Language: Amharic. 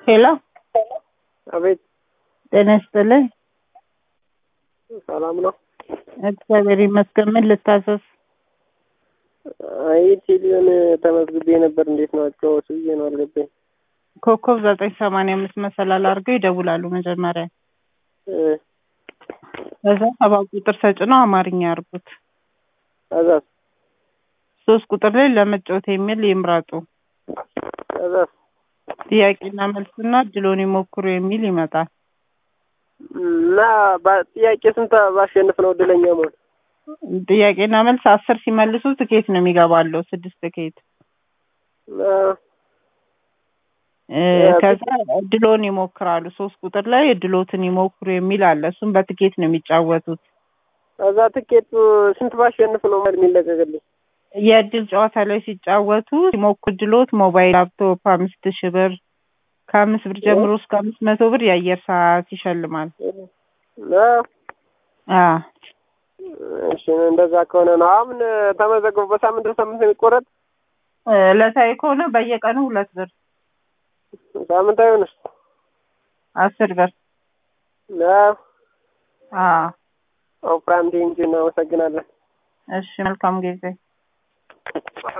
ሄሎ አቤት ጤና ይስጥልኝ። ሰላም ነው? እግዚአብሔር ይመስገን። ምን ልታዘዝ? አይ ቴሌውን ተመዝግቤ ነበር። እንዴት ነው አጫወቱ ብዬ ነው አልገባኝ። ኮከብ ዘጠኝ ሰማንያ አምስት መሰላል አድርገው ይደውላሉ መጀመሪያ። እ ከዛ ሰባት ቁጥር ተጭነው አማርኛ ያርጉት። ከዛስ ሶስት ቁጥር ላይ ለመጫወት የሚል ይምረጡ። ከዛስ ጥያቄና መልስና እድሎን ይሞክሩ የሚል ይመጣል። እና ባ- ጥያቄ ስንት ባሸንፍ ነው እድለኛ መሆን? ጥያቄና መልስ አስር ሲመልሱ ትኬት ነው የሚገባለው። ስድስት ትኬት እና እ ከዛ እድሎን ይሞክራሉ። ሶስት ቁጥር ላይ እድሎትን ይሞክሩ የሚል አለ። እሱም በትኬት ነው የሚጫወቱት። ከዛ ትኬቱ ስንት ባሸንፍ ነው ማለት የሚለቀቅልኝ? የእድል ጨዋታ ላይ ሲጫወቱ ሲሞክሩ እድሎት ሞባይል፣ ላፕቶፕ አምስት ሺህ ብር ከአምስት ብር ጀምሮ እስከ አምስት መቶ ብር የአየር ሰዓት ይሸልማል። እና አ እሺ እንደዛ ከሆነ ነው አሁን ተመዘግቦ በሳምንት በሳምንት ነው የሚቆረጥ? ዕለታዊ ከሆነ በየቀኑ ሁለት ብር ሳምንታዊ ሆነስ? አስር ብር እና አ ኦፕራም ቴንኪው እናመሰግናለን። እሺ መልካም ጊዜ